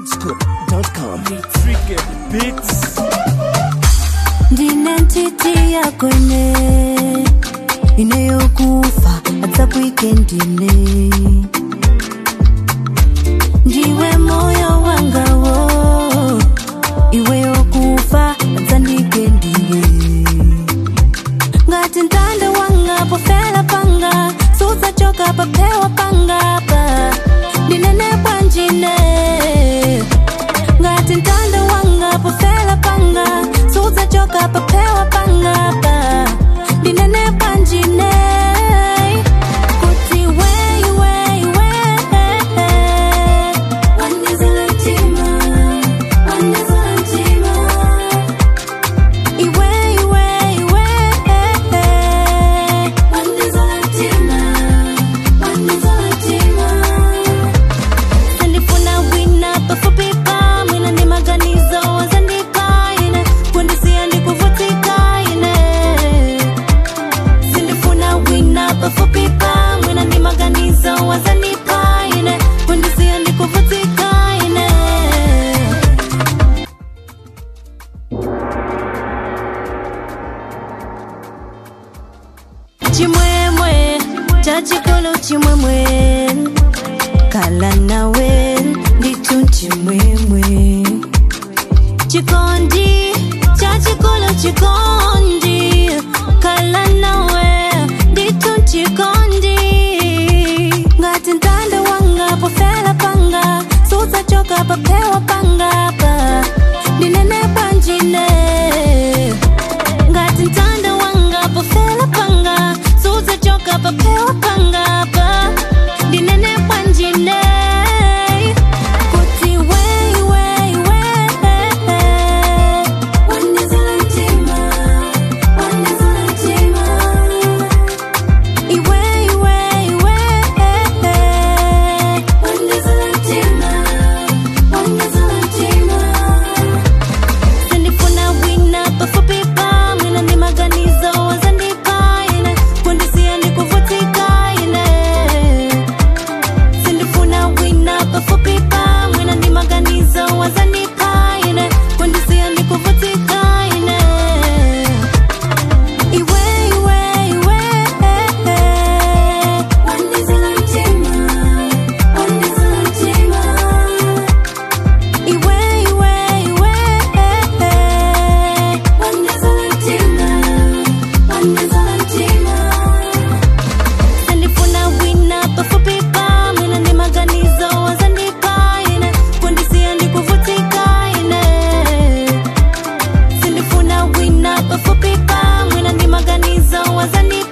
zscoop.com. Freaky beats. ndine ntiti yakone ineyokufa hata kwikendine ndiwe moyo wangawo iwe yokufa hata ndikendiwe ngati ntanda wanga pofela panga suzachoka papewa pangapa ndinene bwanjine ngati ntanda wanga pofela panga suzachoka papewa pangapa ndinene bwanjine kuti wei wei wei wandizilantima wandizilantima iwe iwe iwe wandizilantima wandizilantima sendifuna wina pafupi pamwina ndi maganizo wazandikaine kundisiya ndikuvutikaine sindifuna wina pafupi pamwina ndi maganizo wazandikaine kundisiya ndikuvutikaine chimwemwe chachikolo chimwemwe kala nawe nditu chimwemwe chikondi chachikolo chikondi kala nawe nditu chikondi ngati ntanda wanga pofela panga suzachoka papewa pangapa ndinene bwanjine ngati ntanda wanga pofela panga suzachoka papewa pangapa ndinene bwanjine kuti wei wei wei wandizilantima wandizilantima iwe iwe iwe wandizilantima wandizilantima sindifuna wina pafupi pamwina ndi maganizo wazandikaine kundisiya ndikuvutikaine sindifuna wina pafupi pamwina ndi maganizo wazandikaine kundisiya ndikuvutikaine iwe iwe iwe wandizilantima wandizilantima iwe iwe iwe wandizilantima wandizilantima sendifuna wina pafupi pamwina ndi maganizo wazandikaine kundisiya ndikuvutikaine sindifuna wina pafupi pamwina ndi maganizo wazandikaine